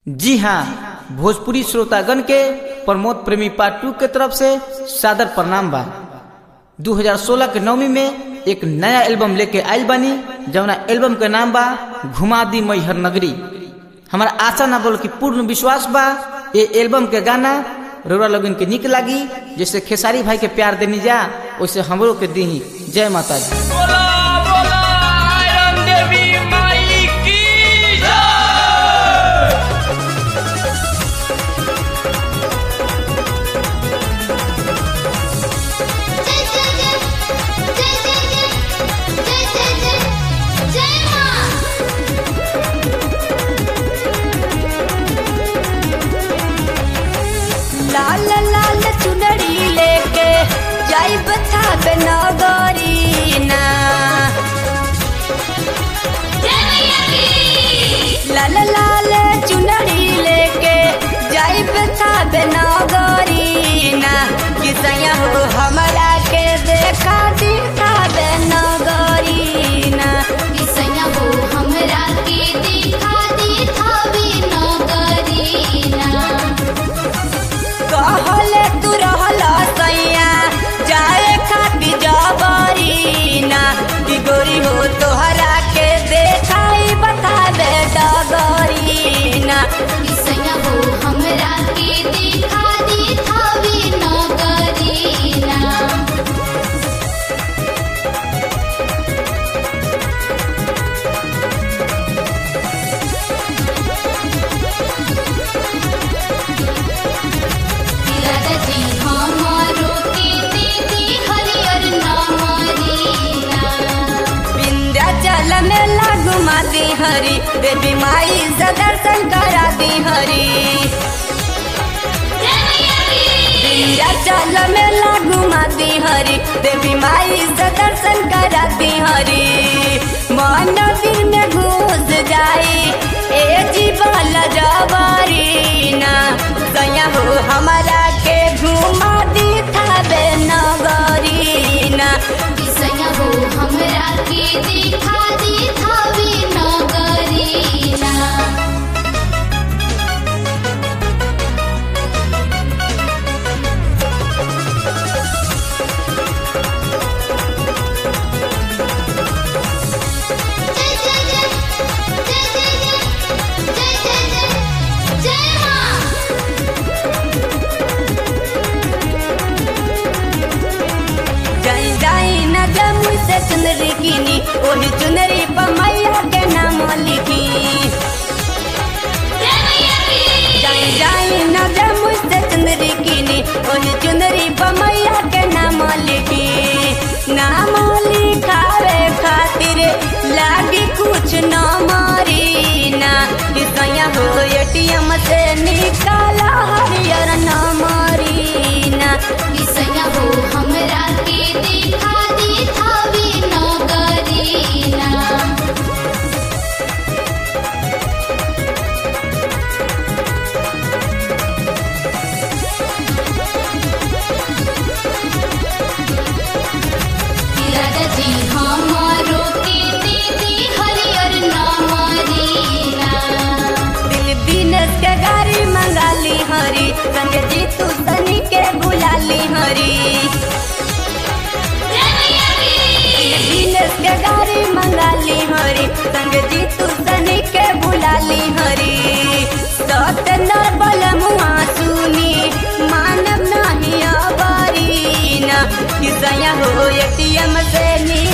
जी हाँ भोजपुरी श्रोतागण के प्रमोद प्रेमी पार्ट टू के तरफ से सादर प्रणाम बा 2016 के नवमी में एक नया एल्बम लेके आयल बानी जवना एल्बम के नाम बा घुमा दी मैहर नगरी हमारा आशा ना बोल कि पूर्ण विश्वास बा ये एल्बम के गाना रौरा लोगन के निक लागी जैसे खेसारी भाई के प्यार देनी जा वैसे हमरो के दी जय माता दी बोला बोला आयरन देवी माई की जय जय जय जय जय जय जय जय जय जय मां लाल लाल चुनरी लेके जाई बता नगरी ना जय मैया की लाल लाल चुनरी लेके जाई बता नगरी ना किसया हो हमरा के देखा दिखा नगरी ना किसैया हो हमरा के दिखा दिखावे नगरीना कहले तू रहल सैया जाए खाती जबरी ना कि गोरी हो तोहरा के देखाई बतावे डगरी ना किसैया हो हमरा के दिखा दिखावे नगरीना दादाजी हमारो के दीदी हरियर नामरीना विंध्याचल में लागू माती हरी देवी माई से दर्शन करा दी हरी जय मैया की विंध्याचल में लागू माती हरी देवी माई से दर्शन करा दी हरी मन दिल में घुस जाई ए जीवन जवारी ना सैया हो हमारा के घुमा दी थावे नगरी ना किसैया हो हमरा के दिखा दिखावे नगरीना जय जय जय जय जय जय जय जय जय मां जाई जाई न जमुई से चुनरी कीनी ओही चुनरी पर मैया के नाम लिखी जय मैया की जाई जाई न जमुई से चुनरी कीनी ओही चुनरी पर मैया के नाम लिखी नाम लिखावे खातिर लागी कुछ न मारी ना किसया हो एटीएम से निकाला हरियर न मारी ना किसैया हो हमरा के दिखा दिखावे नगरीना दादाजी हमारो के दीदी हरियर नामरीना दिल दिनस के गाड़ी मंगाली हरी संग जीतू सनी के बुलाली हरी जय मैया की दिल दिनस के गाड़ी मंगाली हरी संग जीतू सनी के बुलाली हरी सत नरबल मुआ सुनी मानव नहीं अबारी ना किसया हो एटीएम से नी